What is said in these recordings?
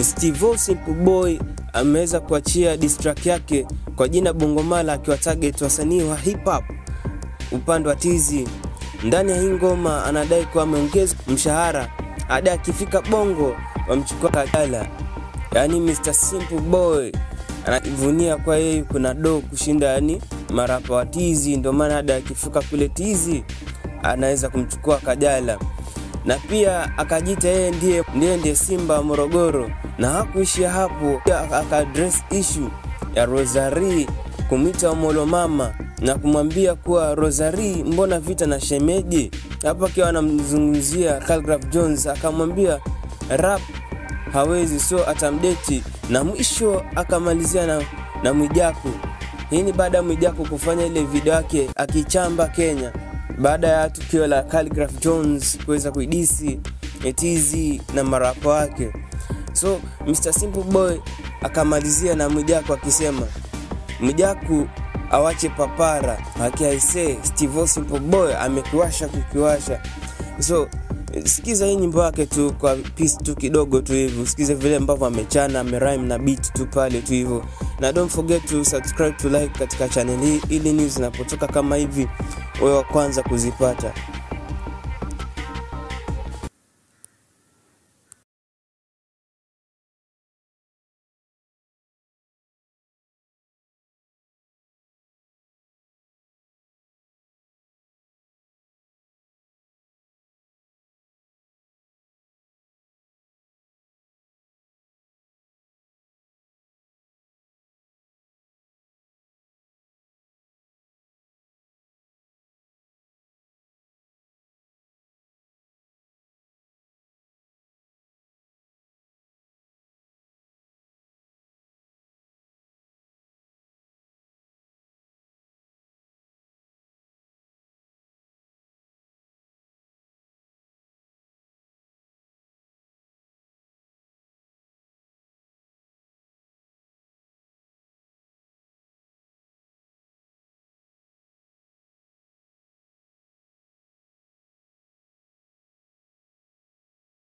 Steve Simple Boy ameweza kuachia diss track yake kwa jina Bongomala akiwa target wasanii wa hip hop upande wa tizi. Ndani ya hii ngoma anadai kuwa ameongeza mshahara hadi akifika Bongo wamchukua Kajala. Yaani Mr Simple Boy anajivunia kwa yeye kuna do kushinda yani marapa wa tizi, ndio maana hadi akifika kule tizi anaweza kumchukua Kajala na pia akajiita yeye ndiye, ndiye ndiye Simba wa Morogoro, na hakuishia hapo, pia akaadress issue ya Rosary kumwita Omolo mama na kumwambia kuwa Rosary, mbona vita na shemeji? Hapo akiwa anamzungumzia Khaligraph Jones, akamwambia rap hawezi, so atamdeti, na mwisho akamalizia na, na Mwijaku. Hii ni baada ya Mwijaku kufanya ile video yake akichamba Kenya baada ya tukio la Khaligraph Jones kuweza kuidisi etizi na marapa wake. So Mr Simple Boy akamalizia na Mwijaku akisema Mwijaku awache papara, akiaise Steve Simple Boy amekiwasha kukiwasha. So sikiza hii nyimbo yake tu kwa piece tu kidogo tu hivyo, usikize vile ambavyo amechana amerime na beat tu pale tu hivyo, na don't forget to subscribe to like katika channel hii, ili news zinapotoka kama hivi wewe wa kwanza kuzipata.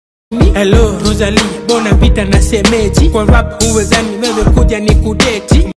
Hello Rosalie, bona vita na semeji kwa rap huwezani wewe kuja ni kudeti